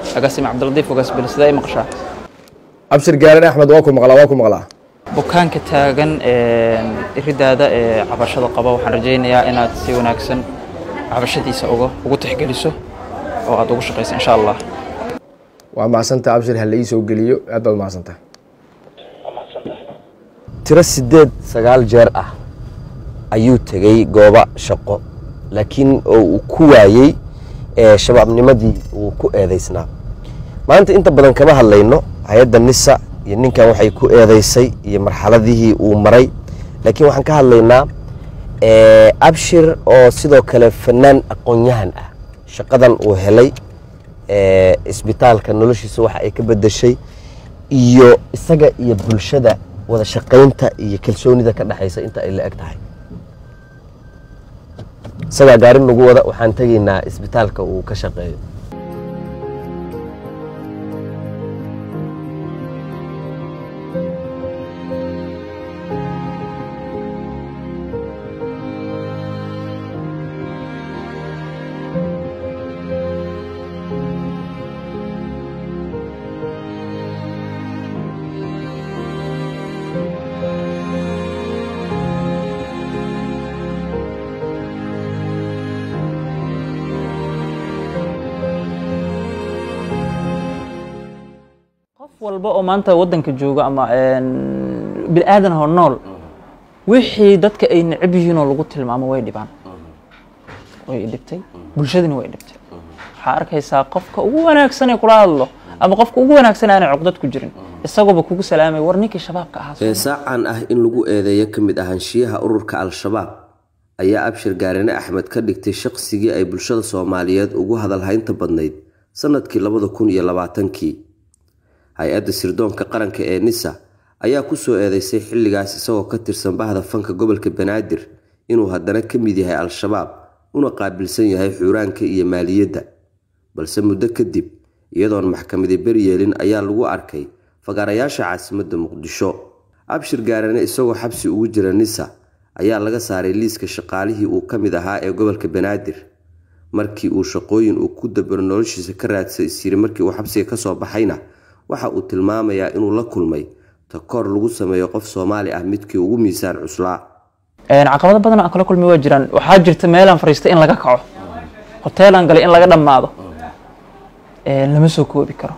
agaasime cabdiladiif ogaasbele sidaa i maqashaa abshir gaarane axmed waa ku maqlaa waa ku maqlaa bukaanka taagan iridaada ee cabashada qaba waxaan rajaynayaa inaad si wanaagsan cabashadiisa uga ugu tixgeliso oo aad ugu shaqayso insha allah waa macsanta abshir ha la ii soo geliyo aad baad macsanta tiro sideed sagaal jeer ah ayuu tegey goobo shaqo laakiin oo uu ku waayey shabaabnimadii uu ku eedaysnaa maanta inta badan kama hadlayno hay-adda nisa iyo ninkan waxay ku eedaysay iyo marxaladihii uu maray laakiin waxaan ka hadlaynaa abshir oo sidoo kale fanaan aqoon-yahan ah shaqadan uu helay isbitaalka noloshiisa waxa ay ka bedeshay iyo isaga iyo bulshada wada shaqaynta iyo kalsoonida ka dhexaysa inta ay la eg tahay isagaa gaari nagu wada waxaan tegaynaa isbitaalka uu ka shaqeeyo qof walba oo maanta waddanka jooga ama bini aadan oo nool wixii dadka ay necab yihiin oo lagu tilmaamo way dhibaan way dhibtay bulshadina way dhibtay waxaa arkaysaa qofka ugu wanaagsan ee kula hadlo ama qofka ugu wanaagsan aanay cuqdad ku jirin isagooba kugu salaamay war ninkii shabaabka ahaa saacan ah in lagu eedeeyo ka mid ahaanshiyaha ururka al-shabaab ayaa abshir gaarine axmed ka dhigtay shaqsigii ay bulshada soomaaliyeed ugu hadalhaynta badnayd sanadkii labada kun iyo labaatankii hay-adda sirdoonka qaranka ee nisa ayaa ku soo eedeysay xilligaas isagoo ka tirsan bahda fanka gobolka banaadir inuu haddana ka mid yahay al-shabaab una qaabilsan yahay xuuraanka iyo maaliyadda balse muddo kadib iyadoon maxkamadi beryeelin ayaa lagu arkay fagaarayaasha caasimadda muqdisho abshir gaarane isagoo xabsi ugu jira nisa ayaa laga saaray liiska shaqaalihii uu ka mid ahaa ee gobolka banaadir markii uu shaqooyin uu ku dabaro noloshiisa ka raadsa isyiri markii uu xabsiga kasoo baxayna waxa uu tilmaamayaa inuu la kulmay takoor lagu sameeyo qof soomaali ah midkii ugu miisaan cuslaa caqabado badan aan kala kulmi waa jiraan waxaa jirta meelaan fariistay in laga kaco hoteelaan galay in laga dhammaado lama soo koobi karo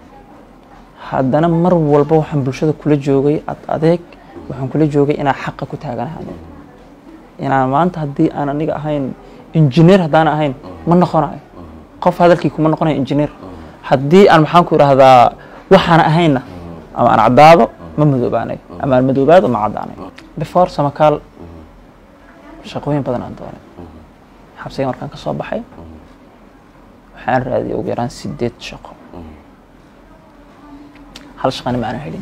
haddana mar walba waxaan bulshada kula joogay ad adeeg waxaan kula joogay inaan xaqa ku taaganahay inaan maanta haddii aan aniga ahayn injineer haddaan ahayn ma noqonayo qof hadalkii kuma noqonayo injineer haddii aan maxaan ku idhaahdaa waxaan ahaynna ama aan caddaado ma madoobaanayo ama aan madoobaado ma caddaanayo before samakaal shaqooyin badan aan doonay xabsiga markaan ka soo baxay waxaan raadiyay ugu yaraan sideed shaqo hal shaqana ma aanan helin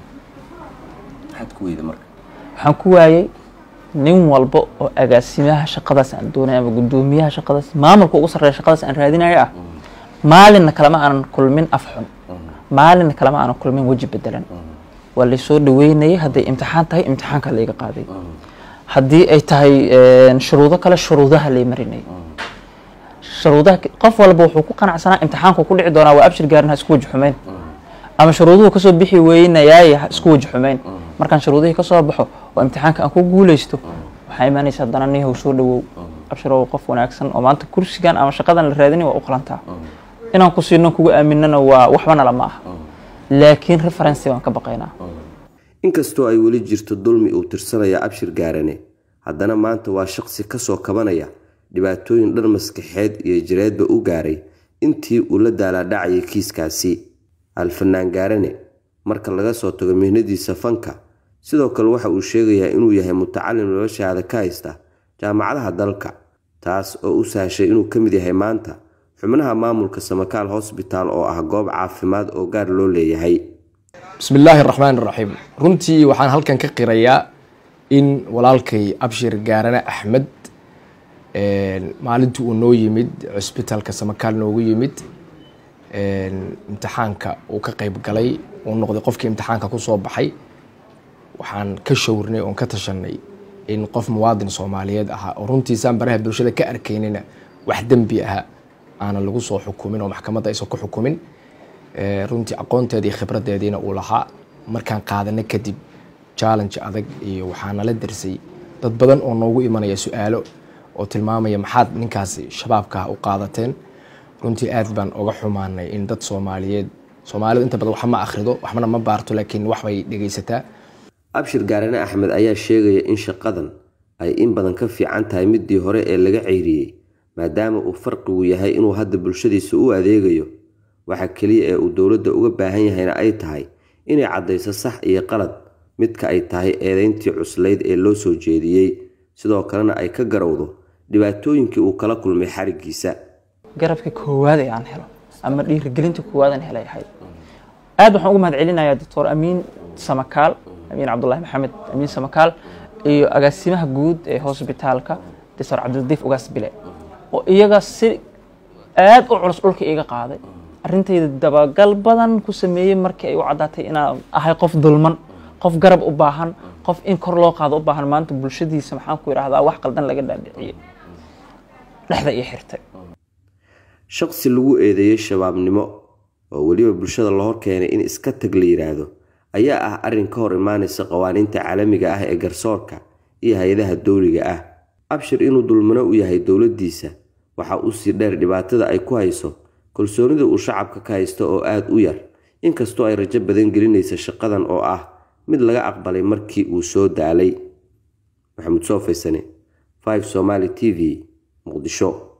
waxaan ku waayey nin walba oo agaasimaha shaqadaas aan doonay ama guddoomiyaha shaqadaas maamulka ugu sarreeya shaqadaas aan raadinayo ah maalinna kalema aanan kulmin af xun maalinna kalema aanan kulmin weji bedelan waa laysoo dhaweynayay hadday imtixaan tahay imtixaanka layga qaaday haddii ay tahay shuruudo kale shuruudaha lay marinayay shuruudaha qof walba wuxuu ku qanacsanaa imtixaanku ku dhici doonaa waa abshir gaarin ha isku waji xumeyn ama shuruuduhu kasoo bixi weynayaay ha isku waji xumeyn markaan shuruudihii kasoo baxo oo imtixaanka aan ku guuleysto waxaa imaanaysa haddana nihow soo dhawow abshirow qof wanaagsan oo maanta kursigan ama shaqadan la raadinay waa u qalantaa inaan ku siino kugu aaminana waa waxbana lama aha laakiin referency baan ka baqaynaa inkastoo ay weli jirto dulmi uu tirsanaya abshir gaarane haddana maanta waa shaqsi kasoo kabanaya dhibaatooyin dhan maskaxeed iyo jireedba u gaaray intii uu la daalaadhacayay kiiskaasi alfanaan gaarane marka laga soo tago mihnadiisa fanka sidoo kale waxa uu sheegayaa inuu yahay mutacalim noloshaada ka haysta jaamacadaha dalka taas oo u sahashay inuu ka mid yahay maanta xubnaha maamulka samakaal hosbitaal oo ah goob caafimaad oo gaar loo leeyahay bismi illaahi raxmaan raxiim runtii waxaan halkan ka qirayaa in walaalkay abshir gaarane axmed maalintii uu noo yimid cusbitaalka samakaal noogu yimid imtixaanka uu ka qeyb galay uu noqday qofkii imtixaanka kusoo baxay waxaan ka showrnay oon ka tashanay in qof muwaadin soomaaliyeed ahaa oo runtiisaan baraha bulshada ka arkaynina wax dembi aha aanan lagu soo xukumin oo maxkamadda aysan ku xukumin runtii aqoonteeda iyo khibradeediina uu lahaa markaan qaadana kadib challenge adag iyo waxaa nala darsay dad badan oo noogu imanaya su-aalo oo tilmaamaya maxaad ninkaasi shabaabka u qaadateen runtii aad baan oga xumaanay in dad soomaaliyeed soomaalidu inta badan wax ma akhrido waxbana ma baarto laakiin wax bay dhegaysataa abshir gaarane axmed ayaa sheegaya in shaqadan ay in badan ka fiican tahay midii hore ee laga ceyriyey maadaama uu farqigu yahay inuu hadda bulshadiisa u adeegayo waxa keliya ee uu dowladda uga baahan yahayna ay tahay inay caddayso sax iyo qalad midka ay tahay eedeyntii cuslayd ee loo soo jeediyey sidoo kalena ay ka garowdo dhibaatooyinkii uu kala kulmay xarigiisa garabka koowaad ee aan helo ama dhiirigelinta koowaad aan helay ahayd aad waxaan ugu mahad celinayaa doctor amiin samakaal amiin cabdullaahi maxamed amiin samakaal iyo agaasimaha guud ee hosbitaalka doctor cabdiladiif ugaas bile oo iyaga si aad u culus dhulka iga qaaday arrintayda dabagal badan ku sameeyey markii ay u caddaatay inaan ahay qof dulman qof garab u baahan qof in kor loo qaado u baahan maanta bulshadiisa maxaan ku idhahdaa wax qaldan laga dhaadhiciyey dhexda ii xirtay shaqsi lagu eedeeyey shabaabnimo oo weliba bulshada la hor keenay in iska tag la yidhaahdo ayaa ah arrin ka hor imaanaysa qawaaniinta caalamiga ah ee garsoorka iyo hay-adaha dowliga ah abshir inuu dulmano u yahay dowladdiisa waxa uu sii dheer dhibaatada ay ku hayso kalsoonida uu shacabka ka haysto oo aada u yar inkastoo ay rajo badan gelinaysa shaqadan oo ah mid laga aqbalay markii uu soo daalay maxamuud soo faysane 5 somaali t v muqdisho